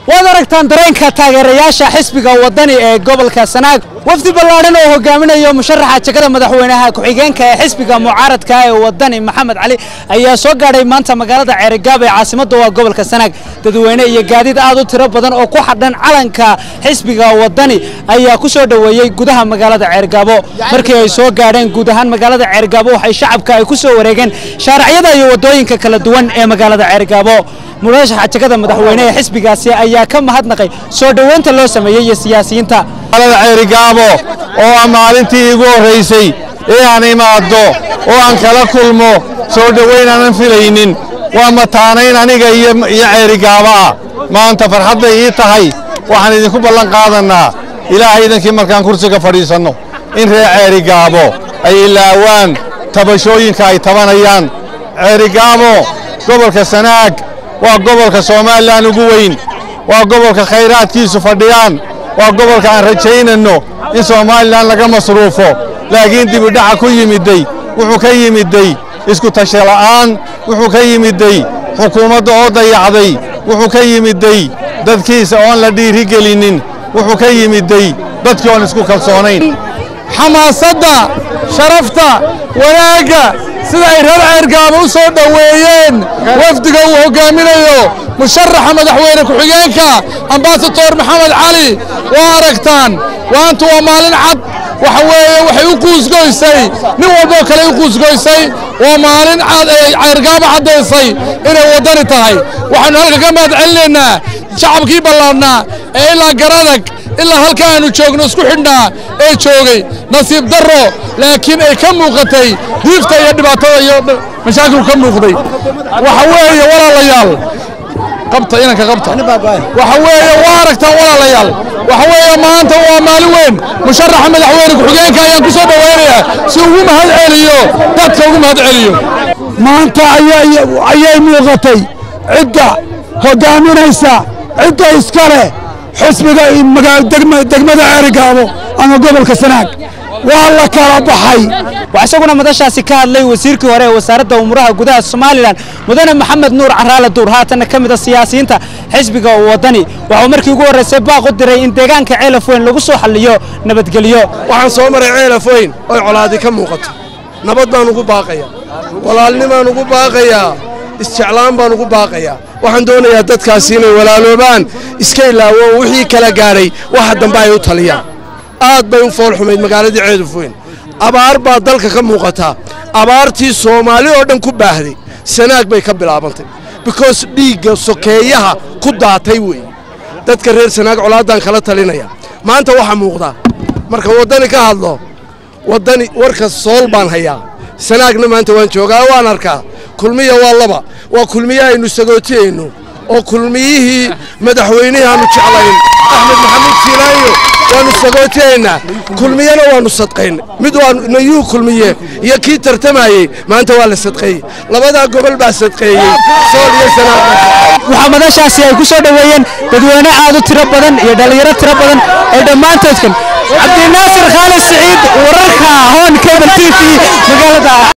waad aragtaan dareenka taageerayaasha xisbiga wadani ee gobolka sanaag wafdi ballaadhan oo hogaaminayo musharaxa jegada madaxweynaha ku-xigeenka ee xisbiga mucaaradka ee wadani maxamed cali ayaa soo gaadhay maanta magaalada ceerigaab ee caasimadda waa gobolka sanaag dadweyne iyo gaadiid aad u tiro badan oo ku xadhan calanka xisbiga wadani ayaa ku soo dhoweeyey gudaha magaalada ceerigaabo markii ay soo gaadheen guud ahaan magaalada ceerigaabo waxay shacabka ay ku soo wareegeen shaaracyada iyo waddooyinka kala duwan ee magaalada ceerigaabo murashaxa jegada madaxweyne ee xisbigaasi ayaa ka mahadnaqay soo dhoweynta loo sameeyey iyo siyaasiyiinta magaalada ceerigaabo oo ah maalintii igu horraysay ee aan imaaddo oo aan kala kulmo soo dhoweyn aanan filaynin waa mataanayn aniga iyo ceerigaaba ah maanta farxadday ii tahay waxaan idinku ballan qaadannaa ilaahay idankii markaan kursiga fadhiisanno in reer ceerigaabo ay ilaawaan tabashooyinka ay tabanayaan ceerigaabo gobolka sanaag waa gobolka somalilan ugu weyn waa gobolka khayraadkiisu fadhiyaan waa gobolka aan rajaynanno in somalilan laga masruufo laakiin dibidhaca ku yimidday wuxuu ka yimidday isku tashala'aan wuxuu ka yimidday xukuumadda oo dayacday wuxuu ka yimidday dadkiisa oon la dhiirigelinin wuxuu ka yimidday dadkii oon isku kalsoonayn xamaasadda sharafta wanaagga sida ay reer ceergaaba u soo dhoweeyeen wafdiga uu hoggaaminayo musharaxa madaxweyne ku-xigeenka ambasador maxamed cali waa aragtaan waantu waa maalin cad waxa weeye waxay u quusgoysay nin walboo kale u quusgoysay waa maalin cad ay ceergaaba caddaysay inay waddani tahay waxaannu halka ka mahad celinaynaa shacabkii ballaadhnaa ee ilaa garadag ilaa halka aanu joogno isku xidhnaa ee joogay nasiib darro laakiin ay ka muuqatay diifta iyo dhibaatada iyo mashaakilku ka muuqday waxa weeye walaalayaal qabta inanka qabta waxa weeye waa aragtaan walaalayaal waxa weeye maanta waa maalin weyn musharaxa madaxweyne ku-xigeenka ayaan ku soo dhowaynayaa si ugu mahad celiyo dadka ugu mahad celiyo maanta ayay muuqatay cidda hoggaaminaysa cidda iska leh xisbiga degmada ceerigaabo ama gobolka sanaag waa la kala baxay waxaa isaguna madashaasi ka hadlay wasiirkii hore ee wasaaradda umuuraha gudaha somalilan mudane maxamed nuur caraale duur haatanna ka mid a siyaasiyiinta xisbiga wadani waxuu markii ugu horraysay baaq u diray in deegaanka ceelaf weyn lagu soo xalliyo nabadgelyo waxaan soo maray ceelaf weyn oy colaadi ka muuqato nabad baan ugu baaqayaa walaalnimaan ugu baaqayaa isjeclaan baan ugu baaqayaa waxaan doonayaa dadkaasi inay walaaloobaan iska ilaawo wixii kala gaadhay waxa dambe ay u taliyaan aad bay u fool xumayd magaaladii ceelaf weyn abaar baa dalka ka muuqataa abaartii soomaali oo dhan ku baahday sanaag bay ka bilaabantay bikoos dhiigga sokeeyaha ku daatay weeye dadka reer sanaag colaaddaan kala talinaya maanta waxaa muuqdaa marka waddani ka hadlo waddani warka sool baan hayaa sanaagna maanta waan joogaa waan arkaa kulmiya waa laba waa kulmiye aynu sagootiyayno oo kulmiyihii madaxweynihii aanu jeclayn axmed maxamuud siilaayo waannu sagootiyaynaa kulmiyena waannu sadqayn mid waa nayuu kulmiye iyo kii tartamayey maanta waa la sadqeeyey labadaa gobol baa sadqeeyey sool iyo sanaag waxaa madashaasi ay ku soo dhoweeyeen dadweyne aad u tiro badan iyo dhallinyaro tiro badan ee dhammaantoodkan cabdinaasir khaalid siciid wararka hoon cable t v magaalada